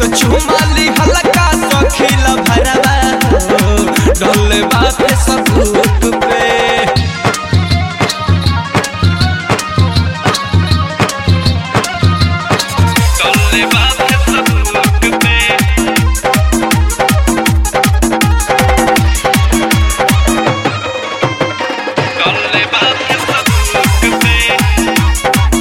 तो चुमाली हल्का सखीला भरवा हो डोले बाप सबूत पे डोले बाप सबूत पे डोले बाप सबूत पे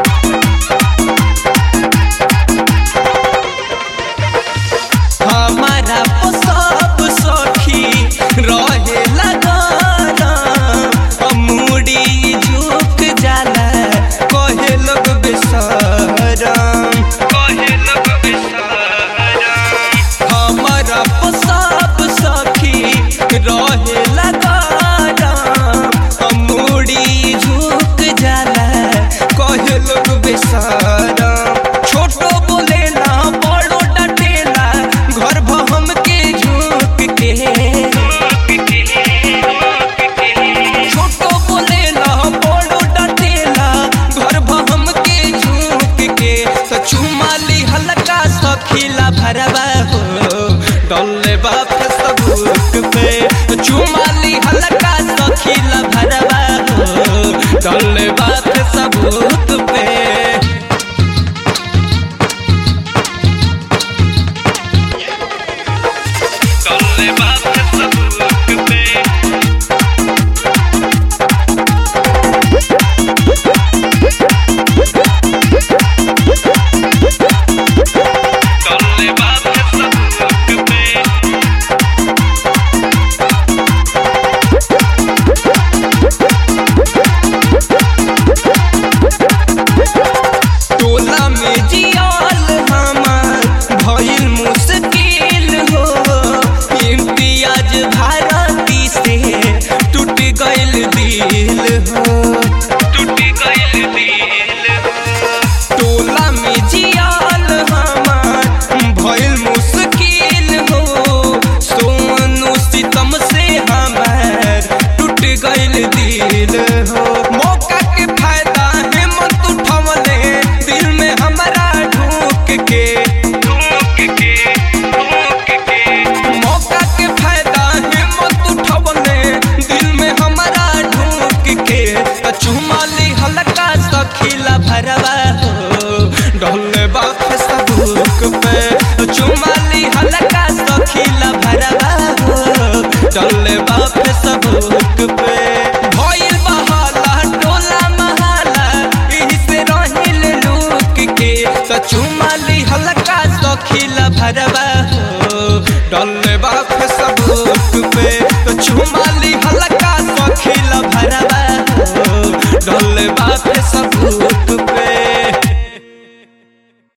हमारा सब सखी रहे लगाना मुड़ी झुक जाला कहे लोग बेसरम कहे लोग बेसरम हमारा सब सखी रहे लगाना मुड़ी झुक जाला कहे लोग बेसरम छोटो बोले ना बड़ो डटेला घर भम के झुक के छोटो बोले ना बड़ो डटेला घर भम के झुक के तो चुमाली हल्का सखीला भरवा हो डोले बाप सबूक पे तो चुमाली हल्का सखीला भरवा हो डोले बाप सबूत पे डोले बाप सबूत पे डोले बाप सबूत पे टोला में जियाल हमार भइल मुश्किल हो इम्तियाज भारती से टूट गइल दिल हो टूट गइल दिल टोला में जियाल हमार भइल मुश्किल हो सोनू सितम से हमार टूट गइल दिल हो मौका के फायदा हिम्मत उठवले दिल में हमारा ढूक के ढूक के ढूक के मौका के फायदा हिम्मत उठवले दिल में हमारा ढूक के त चुमाली हल्का सखीला भरवा हो डोले बाप सबूक पे चुमाली हल्का सखीला भरवा हो डोले बाप सबूक पे भइल बहाला टोला महाला एही से रहिल लूक के त चुमाली हल्का सखीला भरवा हो डोले बाप सबूक पे तो चुमाली